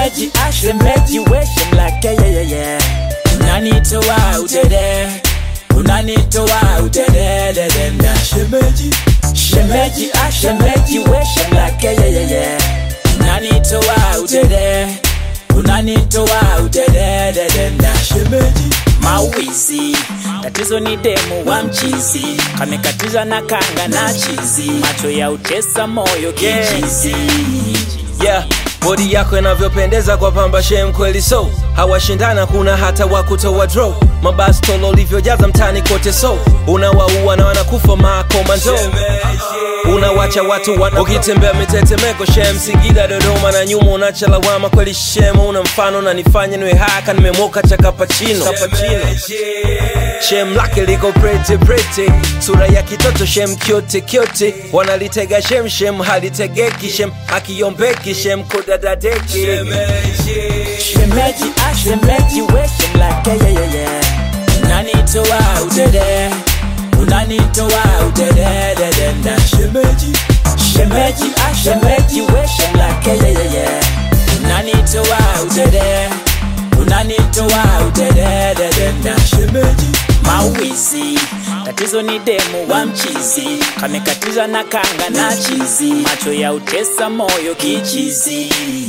shemeji ah shemeji we shemlake yeah yeah yeah unanitoa udede unanitoa udede dedenda shemeji shemeji ah shemeji we shemlake yeah yeah yeah unanitoa udede unanitoa udede dedenda shemeji mawizi tatizo ni demu wa mchizi kamekatiza na kanga na chizi macho ya utesa moyo kichizi yeah bodi yako inavyopendeza kwa pamba shem kweli so hawashindana kuna hata wakutoa draw mabastolo ulivyojaza mtani kote so unawaua na wanakufa makomando unawacha watu wana ukitembea mitetemeko shem singida dodoma na nyuma unacha lawama kweli shem una mfano na nifanye niwe haka nimemoka cha kapachino shem lake liko prete prete sura ya kitoto shem kyote kyote wanalitega shem shem halitegeki shem akiombeki shem kodadadeki shemeji ah shemeji we shemlake yeah yeah yeah unanitoa udede unanitoa udede dedenda shemeji shemeji ah shemeji we shemlake yeah yeah yeah unanitoa udede unanitoa udede dedenda shemeji mawizi tatizo ni demu wa mchizi kamekatiza na kanga na chizi macho ya utesa moyo kichizi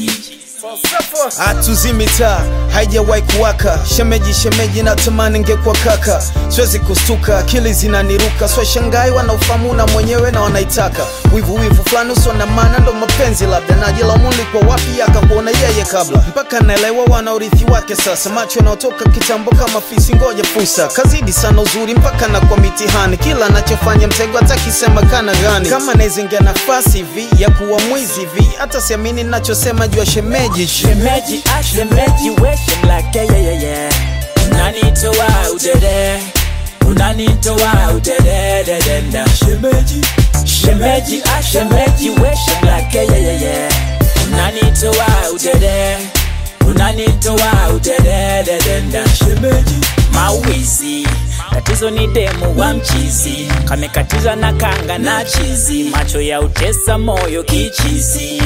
hatuzimi taa haijawahi kuwaka shemeji shemeji natamani ngekuwa kaka siwezi kustuka akili zinaniruka swashangai wanaofahamu na mwenyewe na wanaitaka wivu wivu fulani usio na maana ndo mapenzi labda najilamuli kwa wapi akakuona yeye kabla mpaka naelewa wana urithi wake sasa macho yanaotoka kitambo kama fisi ngoja fursa kazidi sana uzuri mpaka na kwa mitihani kila anachofanya mtego atakisema kana gani kama naizingia nafasi hivi ya kuwa mwizi hivi hata siamini nachosema juu ya shemeji shemeji ah shemeji we shemlake yeah yeah yeah unanitoa udede unanitoa udede dedenda shemeji shemeji ah shemeji we shemlake yeah yeah yeah unanitoa udede unanitoa udede dedenda shemeji mawizi tatizo ni demu wa mchizi kamekatiza na kanga na chizi macho ya utesa moyo kichizi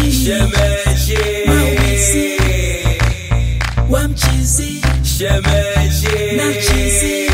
mawizi wa mchizi shemeji na chizi